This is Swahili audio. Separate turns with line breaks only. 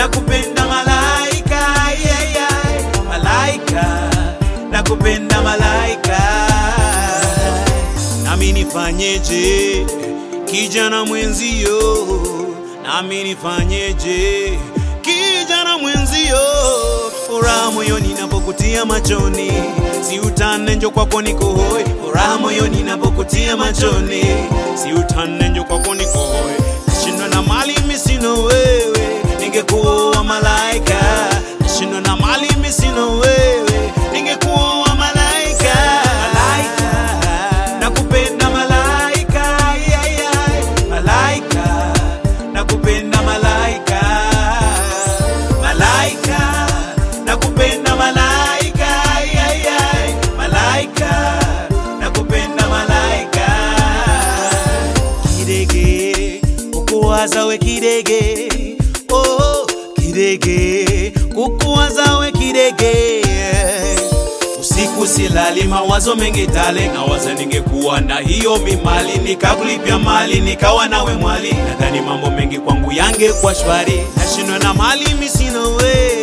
nakupenda malaika yeah, yeah. malaika nakupenda malaika nami nifanyeje kijana mwenzio nami nifanyeje kijana mwenzio furaha moyoni napokutia machoni si utane njo kwako niko hoi furaha moyoni napokutia machoni si utane njo kwako niko hoi nashindwa na mali mimi sina wewe ningekuwa malaika nashindwa na mali mimi sina wewe ningekuwa malaika malaika nakupenda malaika yeah, yeah. malaika nakupenda malaika malaika nakupenda malaika yeah, yeah. malaika nakupenda malaika kidege kukuwaza we kidege oh, kidege kukuwaza we kidege usiku silali mawazo mengi tale nawaza ningekuwa na hiyo mimali nikakulipia mali nikawa nawe mwali nadhani mambo mengi kwangu yange kwa shwari nashindwa na mali misina we